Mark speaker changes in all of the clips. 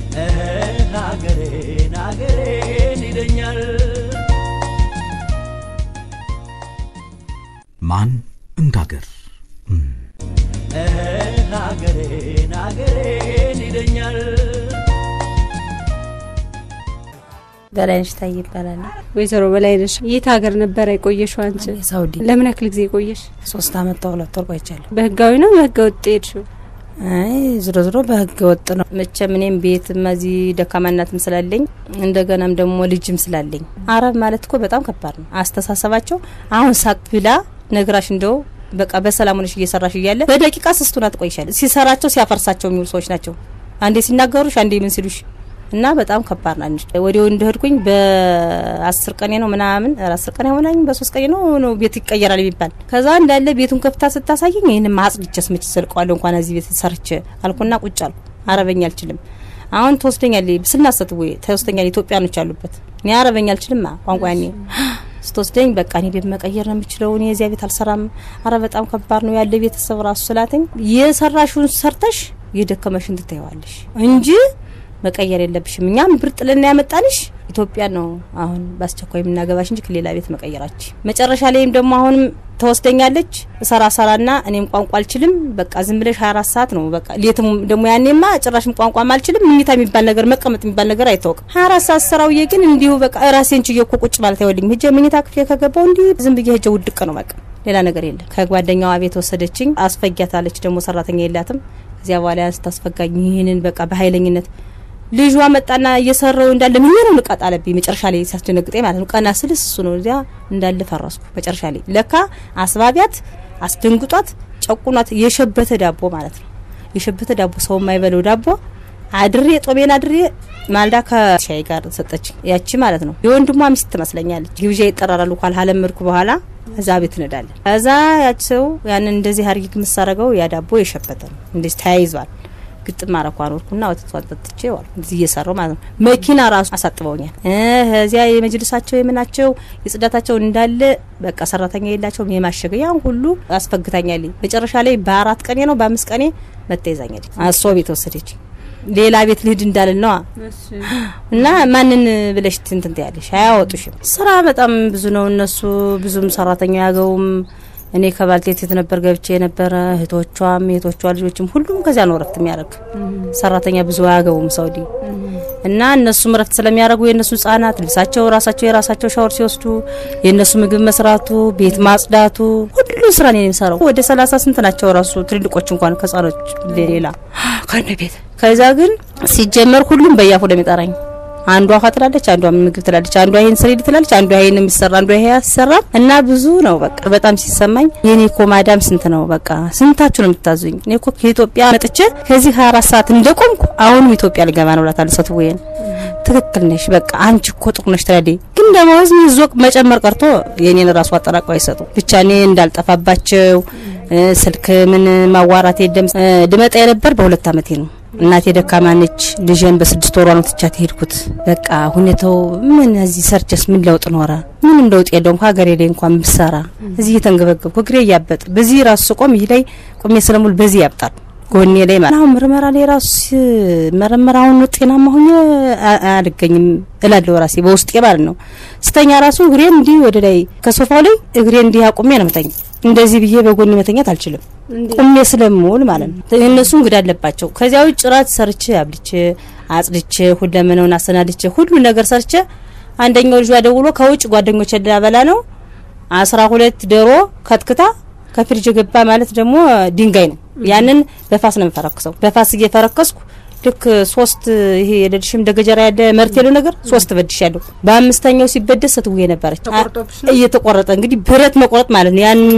Speaker 1: ሀገሬን ሀገሬን ይለኛል
Speaker 2: ማን እንዳገር
Speaker 1: ሀገሬን ሀገሬን ይለኛል
Speaker 3: በላይነሽ ታይ ይባላል።
Speaker 4: ወይዘሮ በላይነሽ የት ሀገር ነበረ የቆየሽው አንቺ?
Speaker 3: ሳውዲ
Speaker 4: ለምን ያክል ጊዜ ቆየሽ?
Speaker 3: ሶስት አመት ተሁለት ወር ቆይቻለሁ።
Speaker 4: በህጋዊ ነው በህገ ወጥ ሄድሽው?
Speaker 3: አይ ዝሮ ዝሮ በህገ ወጥ ነው። መቼም እኔም ቤትም እዚህ ደካማ እናትም ስላለኝ እንደገናም ደግሞ ልጅም ስላለኝ አረብ ማለት እኮ በጣም ከባድ ነው አስተሳሰባቸው። አሁን ሳቅ ብላ ነግራሽ እንደው በቃ በሰላም ሆነሽ እየሰራሽ እያለ በደቂቃ ስስቱና ትቆይሻለሽ። ሲሰራቸው ሲያፈርሳቸው የሚውሉ ሰዎች ናቸው። አንዴ ሲናገሩሽ አንዴ ምን ሲሉሽ እና በጣም ከባድ ናች። ወዲያው እንደሄድኩኝ በአስር ቀኔ ነው ምናምን አስር ቀኔ ሆናኝ በሶስት ቀኔ ነው ነው ቤት ይቀየራል የሚባል ከዛ እንዳለ ቤቱን ከፍታ ስታሳየኝ ይህንም አጽድቼ ስምች ዘልቀዋለሁ እንኳን እዚህ ቤት ሰርቼ አልኩና ቁጭ አልኩ። አረበኛ አልችልም። አሁን ትወስደኛለች ስናሰት ወይ ተወስደኛለች። ኢትዮጵያኖች አሉበት እኔ አረበኛ አልችልም ቋንቋ ያኔ ስትወስደኝ በቃ እኔ ቤት መቀየር ነው የምችለው። እኔ እዚያ ቤት አልሰራም። አረ በጣም ከባድ ነው ያለ ቤተሰብ ራሱ ስላተኝ የሰራሽውን ሰርተሽ የደከመሽን ትታይዋለሽ እንጂ መቀየር የለብሽም። እኛም ብር ጥልና ያመጣንሽ ኢትዮጵያ ነው። አሁን በአስቸኳይ የምናገባሽ እንጂ ከሌላ ቤት መቀየራች። መጨረሻ ላይም ደግሞ አሁንም ተወስደኛለች እሰራ ሰራና እኔም ቋንቋ አልችልም። በቃ ዝም ብለሽ 24 ሰዓት ነው በቃ ሌትም ደግሞ ያኔማ ጭራሽም ቋንቋም አልችልም። ምኝታ የሚባል ነገር መቀመጥ የሚባል ነገር አይታወቅም። 24 ሰዓት ስራውዬ ግን እንዲሁ በቃ ራሴን ችዬ እኮ ቁጭ ማለት አይወልኝ ሄጄ ምኝታ ክፍሌ ከገባው እንዲህ ዝም ብዬ ሄጄ ውድቅ ነው በቃ ሌላ ነገር የለም። ከጓደኛዋ ቤት ወሰደችኝ። አስፈጊያታለች ደግሞ ሰራተኛ የላትም። እዚያ በኋላ ያን ስታስፈጋኝ ይህንን በቃ በኃይለኝነት ልጇ መጣና እየሰራው እንዳለ ምን ነው ንቃት አለብኝ። መጨረሻ ላይ ሲያስደነግጠኝ ማለት ነው። ቀና ስልስ እሱ ነው እዚያ እንዳለ ፈረስኩ። መጨረሻ ላይ ለካ አስባቢያት አስደንግጧት ጨቁኗት የሸበተ ዳቦ ማለት ነው። የሸበተ ዳቦ ሰው የማይበለው ዳቦ አድሬ ጦሜን አድሬ ማልዳ ከሻይ ጋር ሰጠች። ያቺ ማለት ነው የወንድሟ ሚስት ትመስለኛለች። ግብዣ ይጠራራሉ ኳል አለመድኩ በኋላ እዛ ቤት እንዳለን እዛ ያቺ ሰው ያንን እንደዚህ አርጊ የምሳረገው ያ ዳቦ የሸበተ ነው። እንደዚህ ተያይዟል። ግጥም አረኳን ወርኩና ወተቷን ጠጥቼ ዋል እዚህ እየሰራው ማለት ነው። መኪና ራሱ አሳጥበውኛል። እዚያ የመጅልሳቸው የምናቸው የጽዳታቸው እንዳለ በቃ ሰራተኛ የላቸውም የማሸገ ያን ሁሉ አስፈግታኛል። መጨረሻ ላይ በአራት ቀኔ ነው በአምስት ቀኔ መታ ይዛኛል። አሶ ቤት ወሰደች። ሌላ ቤት ልሂድ እንዳልን ነዋ እና ማንን ብለሽ ትንትን ትያለሽ? አያወጡሽም። ስራ በጣም ብዙ ነው። እነሱ ብዙም ሰራተኛ ያገውም እኔ ከባልቴት ነበር ገብቼ የነበረ እህቶቿም የእህቶቿ ልጆችም ሁሉም ከዚያ ነው ረፍት የሚያደርግ ሰራተኛ ብዙ አያገቡም ሳውዲ እና እነሱም ረፍት ስለሚያደርጉ የእነሱ ህጻናት ልብሳቸው ራሳቸው የራሳቸው ሻወር ሲወስዱ የእነሱ ምግብ መስራቱ ቤት ማጽዳቱ ሁሉ ስራ ነው የሚሰራው። ወደ ሰላሳ ስንት ናቸው ራሱ ትልልቆች እንኳን ከህጻኖች ሌላ ከነ ቤት ከዛ ግን ሲጀመር ሁሉም በያፉ ለሚጠራኝ አንዷ ውሃ ትላለች፣ አንዷ ምግብ ትላለች፣ አንዷ ይሄን ስሪድ ትላለች፣ አንዷ ይሄን የሚሰራ አንዷ ይሄ ያሰራ እና ብዙ ነው። በቃ በጣም ሲሰማኝ የኔ እኮ ማዳም ስንት ነው በቃ ስንታችሁ ነው የምታዙኝ? እኔ እኮ ከኢትዮጵያ መጥቼ ከዚህ 24 ሰዓት እንደቆምኩ አሁንም ኢትዮጵያ ልገባ ነው እላታለሁ። ሰት ወይን ትክክል ነሽ፣ በቃ አንቺ እኮ ጥሩ ነሽ ትላለች። ግን ደሞዝ ሚዞቅ መጨመር ቀርቶ የኔን ራሱ አጠራቀው አይሰጡ ብቻ እኔ እንዳልጠፋባቸው ስልክ ምን ማዋራት የለም። ልመጣ የነበር በሁለት አመቴ ነው። እናቴ ደካማ ነች። ልጄን በስድስት ወሯ ነው ትቻት ሄድኩት። በቃ ሁኔታው ምን እዚህ ሰርቸስ ምን ለውጥ ኖረ? ምንም ለውጥ የለውም። ሀገሬ ላይ እንኳን ብሰራ እዚህ እየተንገበገብኩ እግሬ እያበጥ በዚህ ራሱ ስቆም ይህ ላይ ቆሜ ስለሙል በዚህ ያብጣል ጎኔ ላይ ማለት አሁን ምርመራ ላይ ራሱ መረመር አሁን ጤናማ ሆኜ አልገኝም እላለሁ ራሴ በውስጤ ማለት ነው። ስተኛ ራሱ እግሬን እንዲህ ወደ ላይ ከሶፋው ላይ እግሬን እንዲህ አቁሜ ነው መተኛ። እንደዚህ ብዬ በጎን መተኛት አልችልም፣ ቁሜ ስለምውል ማለት ነው። እነሱ እንግዳ አለባቸው። ከዚያ ውጭ ራት ሰርቼ አብልቼ አጽድቼ ሁለመናውን አሰናድቼ ሁሉ ነገር ሰርቼ አንደኛው ልጇ ደውሎ ከውጭ ጓደኞች ላበላ ነው አስራ ሁለት ዶሮ ከትክታ ከፍሪጅ ገባ ማለት ደግሞ ድንጋይ ነው። ያንን በፋስ ነው የምፈረክሰው። በፋስ እየፈረከስኩ ልክ ሶስት ይሄ የለድሽም እንደ ገጀራ ያለ መርት ያለው ነገር ሶስት በድሽ ያለው በአምስተኛው ሲበደስ ስትውዬ ነበረች እየተቆረጠ እንግዲህ ብረት መቆረጥ ማለት ነው። ያን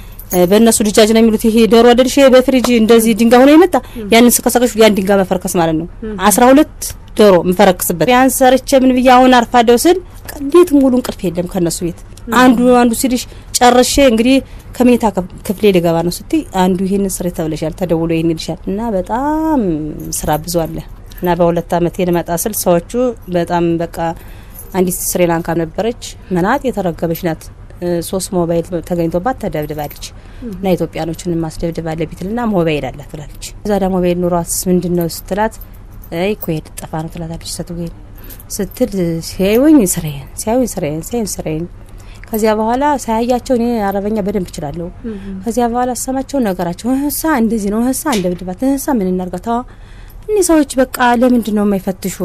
Speaker 3: በእነሱ ልጃጅ ነው የሚሉት ይሄ ዶሮ አይደልሽ በፍሪጅ እንደዚህ ድንጋይ ሆኖ የመጣ ያንን ስከሰከሽ ያን ድንጋይ መፈርከስ ማለት ነው። አስራ ሁለት ዶሮ የምፈረክስበት ያን ሰርቼ ምን ብዬ አሁን አርፋለሁ ስል ሌት ሙሉ እንቅልፍ የለም ከነሱ ቤት አንዱ አንዱ ሲልሽ ጨርሼ እንግዲህ ከመኝታ ክፍሌ ልገባ ነው ስትይ አንዱ ይሄንን ስሬ ተብለሻል ተደውሎ ይሄን ይልሻል እና በጣም ስራ ብዙ አለ እና በሁለት አመት ልመጣ ስል ሰዎቹ በጣም በቃ አንዲት ስሪላንካ ነበረች መናጥ የተረገበች ናት ሶስት ሞባይል ተገኝቶባት ተደብድባለች እና ኢትዮጵያኖችን ማስደብድባለ ቢትልና ሞባይል አላት ትላለች እዛ ዳ ሞባይል ኑሯትስ ምንድን ነው ስትላት አይ እኮ ሄድ ጠፋ ነው ትላታለች ሴትዮ ስትል ሲያዩኝ ስራዬን ሲያዩኝ ስራዬን ሲያዩኝ ስራዬን ከዚያ በኋላ ሳያያቸው እኔ አረበኛ በደንብ እችላለሁ። ከዚያ በኋላ ሰማቸው ነገራቸው እህሳ እንደዚህ ነው እህሳ እንደ ብድባት እህሳ ምን እናርጋታ እኒህ ሰዎች በቃ ለምንድን ነው የማይፈትሹ?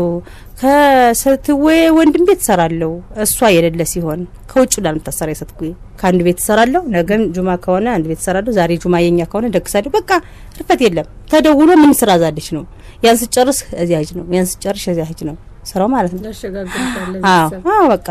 Speaker 3: ከስትዌ ወንድም ቤት እሰራለሁ እሷ የሌለ ሲሆን ከውጭ ላ ምታሰራ የሰትኩ ከአንድ ቤት እሰራለሁ። ነገም ጁማ ከሆነ አንድ ቤት እሰራለሁ። ዛሬ ጁማ የኛ ከሆነ ደግሳለሁ። በቃ ርፈት የለም። ተደውሎ ምን ስራ ዛለች ነው ያን ስጨርስ እዚያ ሂጅ ነው ያን ስጨርሽ እዚያ ሂጅ ነው ስራው ማለት ነው። አዎ አዎ በቃ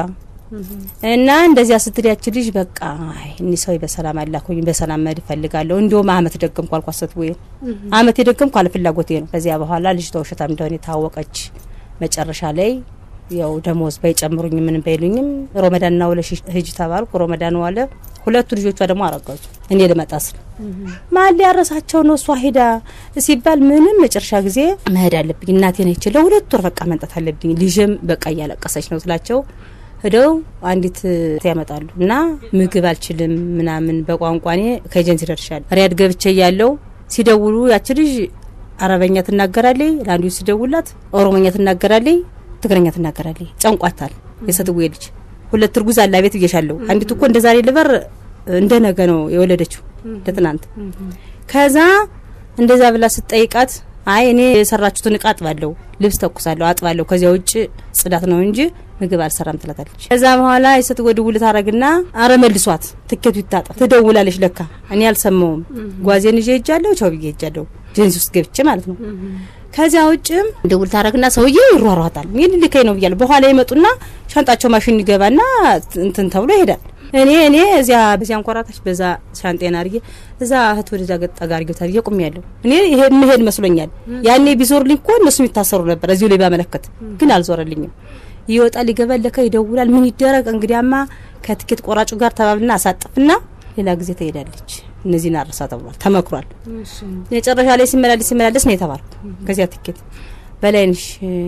Speaker 3: እና እንደዚያ ስትል ያች ልጅ በቃ አይ እኒ ሰው በሰላም አላኩኝ በሰላም መሄድ እፈልጋለሁ። እንዲሁም አመት ደገምኩ አልኳሰት ወይ አመት የደገምኩ አለ ፍላጎቴ ነው። ከዚያ በኋላ ልጅቷ ውሸታም እንደሆነ የታወቀች መጨረሻ ላይ ያው ደሞዝ ባይጨምሩኝ ምን ባይሉኝም ሮመዳንና ውለሽ ሂጂ ተባልኩ። ሮመዳን ዋለ። ሁለቱ ልጆቿ ደግሞ አረጋዙ። እኔ ልመጣ ስል ማን ሊያረሳቸው ነው? እሷ ሄዳ ሲባል ምንም መጨረሻ ጊዜ መሄድ አለብኝ እናቴ ነች ለሁለት ወር በቃ መምጣት አለብኝ። ልጅም በቃ እያለቀሰች ነው ስላቸው ሄደው አንዲት ያመጣሉ እና ምግብ አልችልም ምናምን በቋንቋ እኔ ከኤጀንሲ ደርሻለሁ። ሪያድ ገብቼ እያለው ሲደውሉ ያች ልጅ አረበኛ ትናገራለች፣ ለአንዱ ሲደውላት ኦሮሞኛ ትናገራለች፣ ትግረኛ ትናገራለች። ጨንቋታል። የሰትዌ ልጅ ሁለት እርጉዝ አላ ቤት ብዬሻለሁ። አንዲቱ እኮ እንደ ዛሬ ልበር እንደ ነገ ነው የወለደችው ለትናንት። ከዛ እንደዛ ብላ ስትጠይቃት አይ እኔ የሰራችሁትን እቃ አጥባለሁ፣ ልብስ ተኩሳለሁ፣ አጥባለሁ ከዚያ ውጭ ጽዳት ነው እንጂ ምግብ አልሰራም ትላታለች። ከዛ በኋላ የሰት ወድውል ታረግና አረ መልሷት ትኬቱ ይታጠፍ ትደውላለች። ለካ እኔ አልሰማውም። ጓዜን ይዤ ሄጃለሁ፣ ቻው ብዬ ሄጃለሁ፣ ጀንሲ ውስጥ ገብቼ ማለት ነው። ከዚያ ውጭም ደውል ታረግና ሰውዬው ይሯሯጣል። ይህን ልከኝ ነው ብያለሁ። በኋላ ይመጡና ሻንጣቸው ማሽን ይገባና እንትን ተብሎ ይሄዳል። እኔ እኔ እዚያ በዚያ አንኮራታች በዛ ሻንጤን አድርጌ እዛ እህት ወደዛ ገጣጋ አድርጌ ታርጌ ቁም ያለሁ እኔ ይሄ መሄድ መስሎኛል። ያኔ ቢዞርልኝ እኮ እነሱ የሚታሰሩ ነበር እዚሁ ላይ ባመለከት፣ ግን አልዞረልኝም። ይወጣል፣ ይገባል፣ ለካ ይደውላል። ምን ይደረግ እንግዲያማ ከትኬት ቆራጩ ጋር ተባብልና አሳጥፍና ሌላ ጊዜ ትሄዳለች። እነዚህን አረሳ ተብሏል፣ ተመክሯል። መጨረሻ ላይ ሲመላለስ ሲመላለስ ነው የተባልኩ። ከዚያ ትኬት በላይንሽ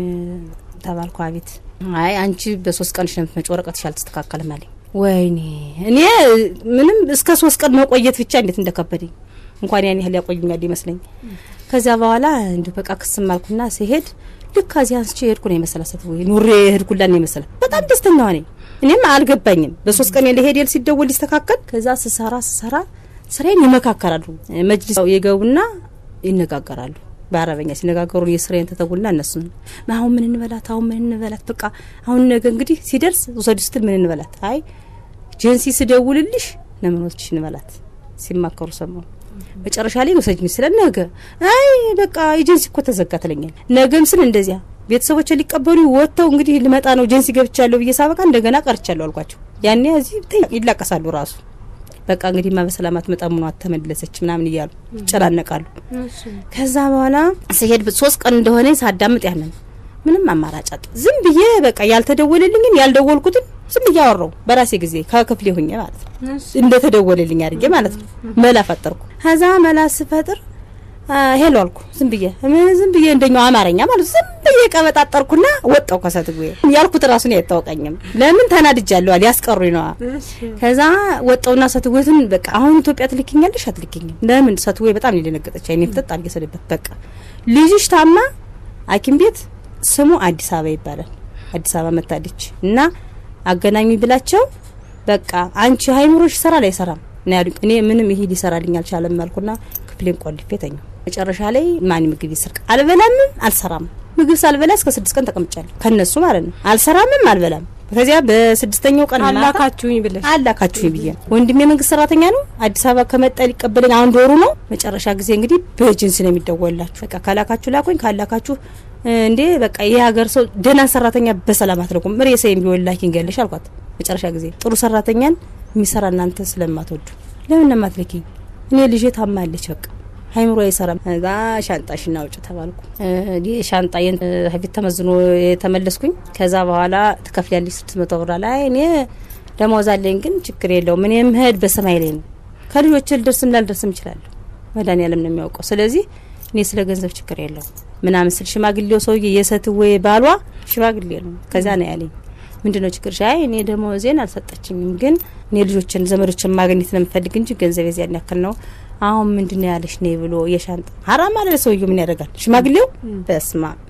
Speaker 3: ተባልኩ። አቤት አይ አንቺ በሶስት ቀንሽ ነው የምትመጪው፣ ወረቀትሽ አልተስተካከልም አለኝ። ወይኔ እኔ ምንም እስከ ሶስት ቀን መቆየት ብቻ እንዴት እንደከበደኝ እንኳን ያን ያህል ያቆዩኛል ይመስለኝ። ከዚያ በኋላ እንዲሁ በቃ ክስም አልኩና ሲሄድ ልክ ከዚህ አንስቼ ሄድኩ ነው የመሰላሰት ወይ ኑሬ ሄድኩላ ነው የመሰለ በጣም ደስተኛ ሆነኝ። እኔም አልገባኝም በሶስት ቀን ለሄድ የል ሲደወል ሊስተካከል ከዛ ስሰራ ስሰራ ስራዬን ይመካከራሉ። መጅሊስ የገቡና ይነጋገራሉ። በአረበኛ ሲነጋገሩ የስራዬን ተተጉና እነሱ አሁን ምን እንበላት፣ አሁን ምን እንበላት፣ በቃ አሁን ነገ እንግዲህ ሲደርስ ውሰዱ ስትል ምን እንበላት፣ አይ ጄንሲ ስደውልልሽ ለምኖች እንበላት ሲማከሩ ሰማሁ። መጨረሻ ላይ ውሰጅኝ ስለ ነገ አይ በቃ ኤጀንሲ እኮ ተዘጋ ትለኛል። ነገም ስል እንደዚያ ቤተሰቦች ሊቀበሉ ወጥተው እንግዲህ ልመጣ ነው ጄንሲ ገብቻለሁ ብዬ ሳበቃ እንደገና ቀርቻለሁ አልኳቸው። ያኔ እዚህ ይላቀሳሉ ራሱ በቃ እንግዲህ ማ በሰላም አትመጣም ነው አተመለሰች ምናምን እያሉ ይጨናነቃሉ። ከዛ በኋላ ስሄድ ሶስት ቀን እንደሆነ ሳዳምጥ ያንን ምንም አማራጭ አጣ። ዝም ብዬ በቃ ያልተደወለልኝን ያልደወልኩትን ዝም ብዬ አወራው በራሴ ጊዜ ከክፍሌ ሁኜ ማለት ነው። እንደተደወለልኝ አድርጌ ማለት ነው። መላ ፈጠርኩ። ከዛ መላ ስፈጥር ሄሎ አልኩ። ዝም ብዬ ዝም ብዬ እንደኛው አማርኛ ማለት ዝም ብዬ ቀበጣጠርኩና ወጣው ከሰትጉ ያልኩት ራሱን አይታወቀኝም። ለምን ተናድጃለሁ አለ ያስቀሩኝ ነዋ። ከዛ ወጣውና ሰትጉትን በቃ አሁን ኢትዮጵያ ትልኪኛለሽ አትልኪኝም? ለምን ሰትጉ በጣም የደነገጠች አይኔ ፍጥጥ አድርጌ ሰደበት። በቃ ልጅሽ ታማ ሐኪም ቤት ስሙ አዲስ አበባ ይባላል። አዲስ አበባ መታለች እና አገናኙ ብላቸው በቃ አንቺ ሀይምሮሽ ይሰራል አይሰራም ነው ያሉኝ። እኔ ምንም ይሄ ሊሰራልኝ አልቻለም አልኩና ክፍሌን ቆልፌ ተኛው። መጨረሻ ላይ ማን ምግብ ይስርቅ አልበላምም አልሰራም። ምግብ ሳልበላ እስከ ስድስት ቀን ተቀምጫለሁ ከነሱ ማለት ነው። አልሰራምም አልበላም። ከዚያ በስድስተኛው ቀን ማታ
Speaker 4: አላካችሁኝ ብለሽ
Speaker 3: አላካችሁኝ ብዬ ወንድሜ መንግስት ሰራተኛ ነው። አዲስ አበባ ከመጣ ሊቀበለኝ አንድ ወሩ ነው። መጨረሻ ጊዜ እንግዲህ በኤጀንሲ ነው የሚደወላችሁ። በቃ ካላካችሁ ላኩኝ፣ ካላካችሁ እንዴ በቃ ይህ ሀገር ሰው ደህና ሰራተኛ በሰላም አትለቁም። ሬሳዬን ቢሆን ላኪኝ ገለሽ አልኳት። መጨረሻ ጊዜ ጥሩ ሰራተኛን የሚሰራ እናንተ ስለማትወዱ ለምን ማትልኪኝ? እኔ ልጄ ታማለች በቃ ሀይምሮ አይሰራም። እዛ ሻንጣሽን አውጭ ተባልኩ። ሻንጣዬን ፊት ተመዝኖ የተመለስኩኝ። ከዛ በኋላ ትከፍያለሽ ስድስት መቶ ብር ላይ እኔ ደሞዝ አለኝ፣ ግን ችግር የለውም እኔ የምሄድ በሰማይ ላይ ነው። ከልጆች ልደርስም ላልደርስም እችላለሁ። መድኃኒዓለም ነው የሚያውቀው። ስለዚህ እኔ ስለ ገንዘብ ችግር የለውም ምናምን ስል ሽማግሌው ሰውዬ የሰትዌ ባሏ ሽማግሌ ነው። ከዛ ነው ያለኝ ምንድነው ችግር? ሻይ እኔ ደሞዜን አልሰጠችኝም፣ ግን እኔ ልጆችን ዘመዶችን ማግኘት ነው የምፈልግ እንጂ ገንዘብ የዚያን ያክል ነው አሁን ምንድነው ያለሽ ነይ ብሎ የሻንጣ ሀራም አለ ሰውዬው። ምን ያደርጋል ሽማግሌው? በስማ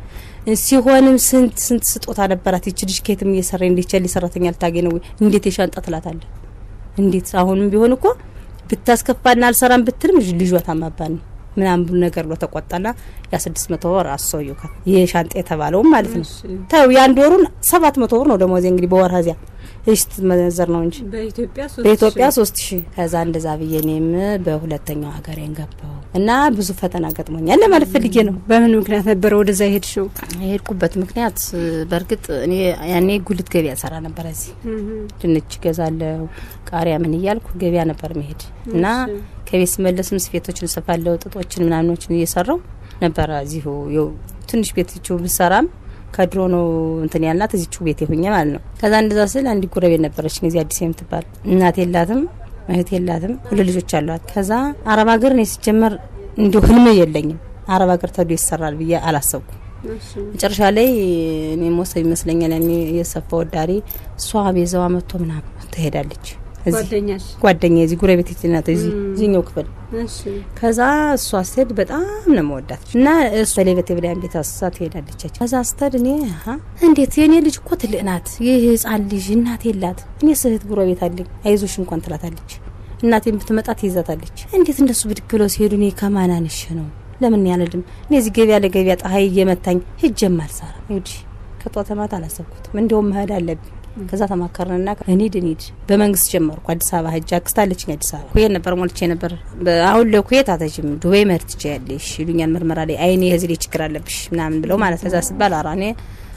Speaker 3: ሲሆንም ስንት ስንት ስጦታ ነበራት ይች ልጅ ከየትም እየሰራ እንዴት ቸል ሰራተኛ ልታገኝ ነው ወይ እንዴት የሻንጣ ትላታለህ እንዴት አሁንም ቢሆን እኮ ብታስከፋና አልሰራም ብትልም ልጇ ታማባን ነው ምናምን ብሎ ነገር ብሎ ተቆጣና ያ ስድስት መቶ ወር አሰውዩ ከ ይህ ሻንጣ የተባለውም ማለት ነው ተው የአንድ ወሩን ሰባት መቶ ብር ነው ደሞዜ እንግዲህ በወር ዚያ ይህ ስትመነዘር ነው እንጂ
Speaker 4: በኢትዮጵያ
Speaker 3: በኢትዮጵያ ሶስት ሺህ ከዛ እንደዛ ብዬ እኔም በሁለተኛው ሀገሬን ገባው እና ብዙ ፈተና ገጥሞኛል ለማለት ፈልጌ ነው።
Speaker 4: በምን ምክንያት ነበረ ወደዛ የሄድሽው?
Speaker 3: የሄድኩበት ምክንያት በእርግጥ እኔ ያኔ ጉልት ገበያ ሰራ ነበር። እዚህ ድንች ገዛለው ቃሪያ ምን እያልኩ ገበያ ነበር መሄድ እና ከቤት ስመለስም ስፌቶችን እሰፋለሁ ጥጦችን ምናምኖችን እየሰራው ነበረ። እዚሁ ያው ትንሽ ቤትችው ብሰራም ከድሮ ነው እንትን ያልናት እዚቹ ቤት የሁኘ ማለት ነው። ከዛ እንደዛ ስል አንድ ጎረቤት ነበረች ጊዜ አዲስ የምትባል እናት የላትም እህት የላትም ሁለት ልጆች አሏት። ከዛ አረብ ሀገር እኔ ሲጀመር እንዲሁ ህልም የለኝም አረብ ሀገር ተዶ ይሰራል ብዬ አላሰብኩም። መጨረሻ ላይ እኔ ሞሰብ ይመስለኛል ያኔ የሰፋ ወዳሪ እሷ ቤዛዋ መጥቶ ምናምን ትሄዳለች
Speaker 4: ጓደኛሽ
Speaker 3: ጓደኛ የዚህ ጉረቤት ናት እዚህ እዚህኛው ክፍል ከዛ እሷ ስትሄድ በጣም ነው መወዳት እና እሷ ሌበት ብላያን ቤት አሳ ትሄዳለች። ከዛ ስትሄድ እኔ እንዴት የእኔ ልጅ እኮ ትልቅ ናት፣ ይህ ህጻን ልጅ እናት የላት እኔ ስህት ጉረቤት አለኝ አይዞሽ እንኳን ትላታለች። እናቴን ብትመጣ ትይዛታለች። እንዴት እንደሱ ብድግ ብለው ሲሄዱ እኔ ከማናንሽ ነው ለምን ያለድም እኔ እዚህ ገበያ ለገበያ ፀሐይ እየመታኝ ሂጄም አልሰራ እንግዲህ ከጧት ማታ አላሰብኩትም። እንዲያውም መሄድ አለብኝ ከዛ ተማከርንና እንሂድ እንሂድ በመንግስት ጀመርኩ። አዲስ አበባ ሂጅ አክስት አለችኝ አዲስ አበባ ኩዌት ነበር ሞልቼ ነበር። አሁን ለኩዌት አተጅም ዱባይ መሄድ ትችያለሽ ይሉኛል። ምርመራ ላይ አይኔ ህዝሌ ችግር አለብሽ ምናምን ብለው ማለት ከዛ ሲባል አራ እኔ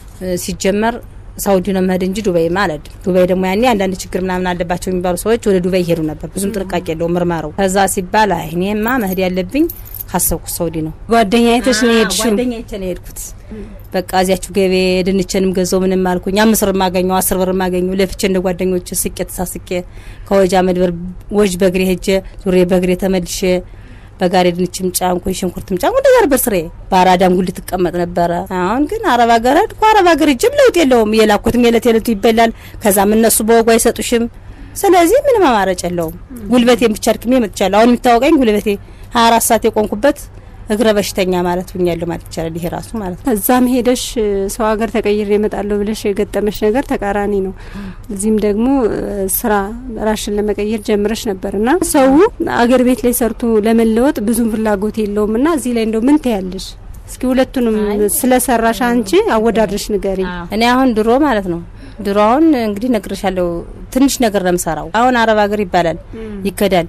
Speaker 3: ሲጀመር ሳውዲ ነው መሄድ እንጂ ዱባይ ማለት ዱባይ ደግሞ ያኔ አንዳንድ ችግር ምናምን አለባቸው የሚባሉ ሰዎች ወደ ዱባይ ይሄዱ ነበር። ብዙም ጥንቃቄ የለውም ምርመራው። ከዛ ሲባል አይ እኔማ መሄድ ያለብኝ ካሰብኩት ሳውዲ ነው።
Speaker 4: ጓደኛ አይተሽ ነው የሄድሽው?
Speaker 3: ጓደኛ አይቼ ነው የሄድኩት። በቃ እዚያችሁ ገቤ ድንችንም ገዛው ምንም አልኩኝ። አምስት ብር ማገኘው አስር ብር ማገኘው ለፍቼ እንደ ጓደኞች ስቄ ተሳስቄ ከወጃ መድበር ወጅ በእግሬ ሄጄ ዙሬ በእግሬ ተመልሼ በጋሪ ድንችም ጫንኩኝ ሽንኩርትም ጫንኩ። እንደዛ ነበር ስሬ። በአራዳም ጉል ትቀመጥ ነበረ። አሁን ግን አረብ ሀገር ሄድኩ። አረብ ሀገር እጅም ለውጥ የለውም። የላኩትም የለት የለቱ ይበላል። ከዛም እነሱ በወጉ አይሰጡሽም። ስለዚህ ምንም አማራጭ የለውም። ጉልበቴን ብቻ አድክሜ መጥቻለሁ። አሁን የሚታወቀኝ ጉልበቴ ሀያ አራት ሰዓት የቆንኩበት እግረ በሽተኛ ማለት ሁኛለሁ ማለት ይቻላል። ይሄ ራሱ ማለት ነው።
Speaker 4: እዛም ሄደሽ ሰው ሀገር ተቀይሬ እመጣለሁ ብለሽ የገጠመሽ ነገር ተቃራኒ ነው። እዚህም ደግሞ ስራ ራሽን ለመቀየር ጀምረሽ ነበር እና ሰው አገር ቤት ላይ ሰርቶ ለመለወጥ ብዙም ፍላጎት የለውም እና እዚህ ላይ እንደው ምን ትያለሽ? እስኪ ሁለቱንም ስለሰራሽ አንቺ አወዳድረሽ ንገሪ።
Speaker 3: እኔ አሁን ድሮ ማለት ነው ድሮ አሁን እንግዲህ ነግሬሻለሁ፣ ትንሽ ነገር ነው የምሰራው። አሁን አረብ ሀገር ይባላል ይከዳል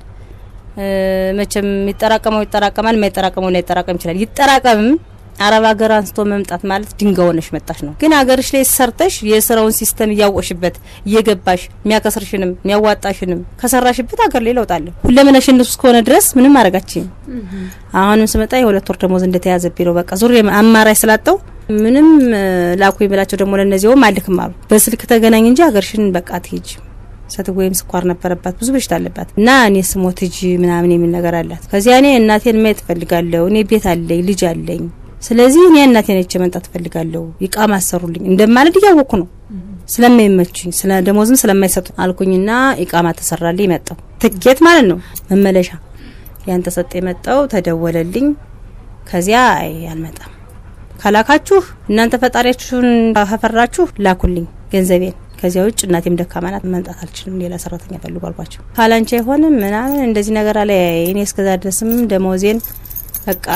Speaker 3: መቼም ይጠራቀመው ይጠራቀማል፣ የማይጠራቀመው ላይ ይጠራቀም ይችላል። ይጠራቀምም አረብ ሀገር አንስቶ መምጣት ማለት ድንጋይ ሆነሽ መጣሽ ነው። ግን ሀገርሽ ላይ ሰርተሽ የስራውን ሲስተም እያወቅሽበት እየገባሽ የሚያከስርሽንም የሚያዋጣሽንም ከሰራሽበት ሀገር ላይ ለውጣለሁ። ሁለመናሽ እነሱ እስከሆነ ድረስ ምንም አረጋችኝ። አሁንም ስመጣ የሁለት ወር ደሞዝ እንደተያዘብኝ ነው። በቃ ዙሬ አማራጭ ስላጣው ምንም ላኩ ብላቸው ደግሞ ለእነዚያውም አልክም አሉ። በስልክ ተገናኝ እንጂ ሀገርሽን በቃ ትሄጅ ሰት ወይም ስኳር ነበረባት፣ ብዙ በሽታ አለባት እና እኔ ስሞት እጅ ምናምን የሚል ነገር አላት። ከዚያ እኔ እናቴን ማየት እፈልጋለሁ። እኔ ቤት አለኝ፣ ልጅ አለኝ። ስለዚህ እኔ እናቴን አይቼ መምጣት እፈልጋለሁ። ይቃማ አሰሩልኝ እንደማለድ እያወቅኩ ነው ስለማይመቹኝ፣ ስለ ደሞዝም ስለማይሰጡ አልኩኝና ኢቃማ ተሰራልኝ። መጣው ትኬት ማለት ነው መመለሻ ያን ተሰጠ። የመጣው ተደወለልኝ። ከዚያ አይ አልመጣም ካላካችሁ እናንተ ፈጣሪያችሁን ከፈራችሁ ላኩልኝ ገንዘቤን ከዚያ ውጭ እናቴም ደካማ ናት፣ መምጣት አልችልም፣ ሌላ ሰራተኛ ፈልጉ አልኳቸው። ካላንቺ አይሆንም ምናምን እንደዚህ ነገር አለ። እኔ እስከዛ ድረስም ደሞዜን በቃ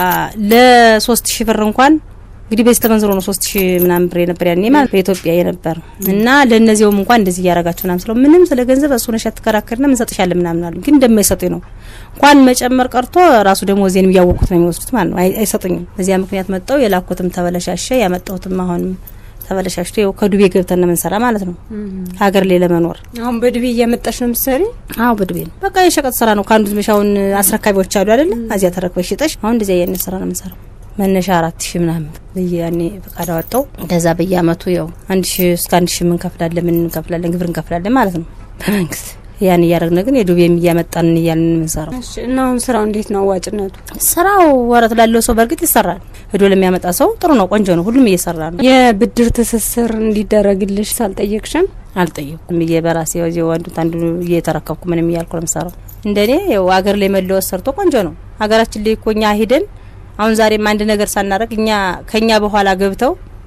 Speaker 3: ለሶስት ሺህ ብር እንኳን እንግዲህ በዚህ ተመንዝሮ ነው ሶስት ሺህ ምናምን ብር የነበር ያኔ ማለት በኢትዮጵያ የነበር እና ለእነዚያውም እንኳን እንደዚህ እያረጋችሁ ምናምን ስለው ምንም ስለ ገንዘብ እሱ ነሽ አትከራከርና እንሰጥሻለን ምናምን አሉ። ግን እንደማይሰጡኝ ነው እንኳን መጨመር ቀርቶ ራሱ ደሞዜንም እያወቁት ነው የሚወስዱት ማለት ነው። አይሰጡኝም። በዚያ ምክንያት መጣው የላኩትም ተበለሻሸ፣ ያመጣሁትም አሁንም ተበለሻሽቶ ይኸው ከዱቤ ገብተን ነው የምንሰራ ማለት ነው። ሀገር ላይ ለመኖር
Speaker 4: አሁን በዱቤ እያመጣሽ ነው የምትሰሪ?
Speaker 3: አዎ በዱቤ ነው። በቃ የሸቀጥ ስራ ነው። ከአንዱ ዝመሻውን አስረካቢዎች አሉ አይደለ? እዚያ ተረክበሽ ሽጠሽ አሁን እንደዚያ አይነት ስራ ነው የምንሰራው። መነሻ አራት ሺህ ምናምን ያኔ ፈቃድ አወጣው። ከዛ በየአመቱ ያው አንድ ሺህ እስከ አንድ ሺህ እንከፍላለን፣ ምን እንከፍላለን፣ ግብር እንከፍላለን ማለት ነው በመንግስት ያን እያደረግን ግን የዱቤም እያመጣን እያልን የምንሰራው።
Speaker 4: እሺ እና አሁን ስራው እንዴት ነው አዋጭነቱ?
Speaker 3: ስራው ወረት ላለው ሰው በእርግጥ ይሰራል። ሄዶ ለሚያመጣ ሰው ጥሩ ነው፣ ቆንጆ ነው። ሁሉም እየሰራ ነው።
Speaker 4: የብድር ትስስር እንዲደረግልሽ ሳልጠየቅሽም?
Speaker 3: አልጠየኩም ብዬ በራሴ ወዚ አንዱት አንዱ እየተረከብኩ ምንም እያልኩ ነው የምሰራው። እንደኔ ያው ሀገር ላይ መለወስ ሰርቶ ቆንጆ ነው። ሀገራችን ላይ እኮ እኛ ሂደን አሁን ዛሬም አንድ ነገር ሳናረግ እኛ ከኛ በኋላ ገብተው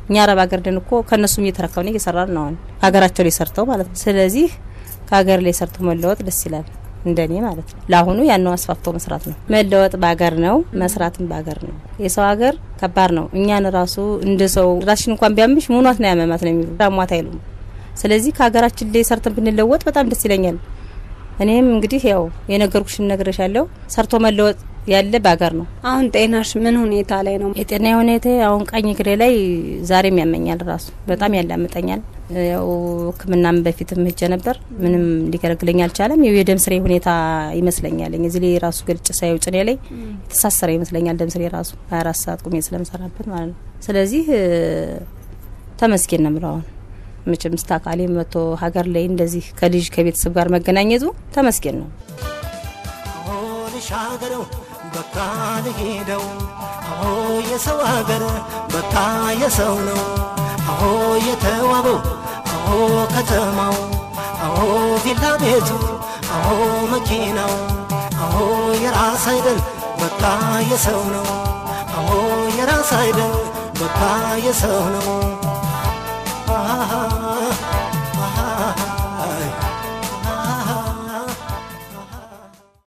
Speaker 3: እኛ አረብ ሀገር ደን እኮ ከእነሱም እየተረከብን እየሰራን ነው አሁን ሀገራቸው ላይ ሰርተው ማለት ነው። ስለዚህ ከሀገር ላይ ሰርቶ መለወጥ ደስ ይላል እንደኔ ማለት ነው። ለአሁኑ ያነው አስፋፍቶ መስራት ነው። መለወጥ በሀገር ነው፣ መስራትም በሀገር ነው። የሰው ሀገር ከባድ ነው። እኛን ራሱ እንደ ሰው ራሽን እንኳን ቢያምሽ ምኗት ነው ያመማት ነው የሚሉ ዳሟት አይሉም። ስለዚህ ከሀገራችን ላይ ሰርተን ብንለወጥ በጣም ደስ ይለኛል። እኔም እንግዲህ ያው የነገርኩሽን ነግሬሻለሁ። ሰርቶ መለወጥ ያለ በሀገር ነው።
Speaker 4: አሁን ጤናሽ ምን ሁኔታ ላይ ነው?
Speaker 3: የጤና ሁኔታ አሁን ቀኝ እግሬ ላይ ዛሬም ያመኛል፣ ራሱ በጣም ያላምጠኛል። ያው ሕክምናም በፊትም ሄጄ ነበር፣ ምንም ሊገለግለኝ አልቻለም። ያው የደም ስሬ ሁኔታ ይመስለኛል። እዚህ ላይ ራሱ ገልጭ ሳየው ጭኔ ላይ የተሳሰረ ይመስለኛል ደም ስሬ ራሱ 24 ሰዓት ቁሜ ስለምሰራበት ማለት ነው። ስለዚህ ተመስገን ነው የምለው አሁን መቼም ስታካሌ መቶ ሀገር ላይ እንደዚህ ከልጅ ከቤተሰብ ጋር መገናኘቱ ተመስገን ነው።
Speaker 1: አሆ ልሻገረው በቃ ልሄደው አሆ የሰው ሀገር በቃ የሰው ነው አሆ የተዋበው አሆ ከተማው አሆ ቪላ ቤቱ አሆ መኪናው አሆ የራስ አይደል በቃ የሰው ነው አሆ የራስ አይደል በቃ የሰው ነው አሃ